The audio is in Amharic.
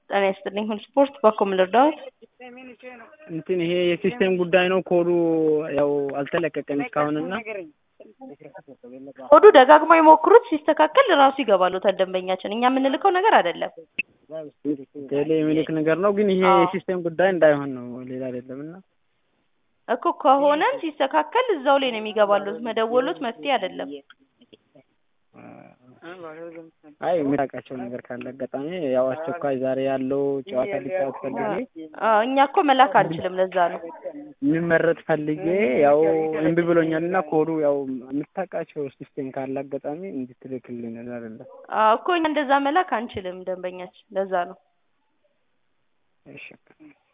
ጤና ይስጥልኝ ሁሉ ስፖርት በኮም ልርዳዎት? እንትን ይሄ የሲስተም ጉዳይ ነው። ኮዱ ያው አልተለቀቀም እስካሁንና ኮዱ ደጋግሞ የሞክሩት ሲስተካከል ራሱ ይገባሉታል ደንበኛችን። እኛ የምንልከው ነገር አይደለም። ቴሌ የሚልክ ነገር ነው። ግን ይሄ አዎ። የሲስተም ጉዳይ እንዳይሆን ነው ሌላ አይደለም። እና እኮ ከሆነም ሲስተካከል እዛው ላይ ነው የሚገባሉት። መደወሉት መፍትሄ አይደለም። አይ የምታውቃቸው ነገር ካለ አጋጣሚ ያው አስቸኳይ ዛሬ ያለው ጨዋታ ሊጫወት ፈልጌ አዎ፣ እኛ እኮ መላክ አንችልም። ለዛ ነው የሚመረጥ ፈልጌ ያው እምቢ ብሎኛል እና ኮዱ ያው የምታውቃቸው ሲስተም ካለ አጋጣሚ እንድትልክልኝ ነው አይደለም። አዎ እኮ እኛ እንደዛ መላክ አንችልም ደንበኛችን። ለዛ ነው እሺ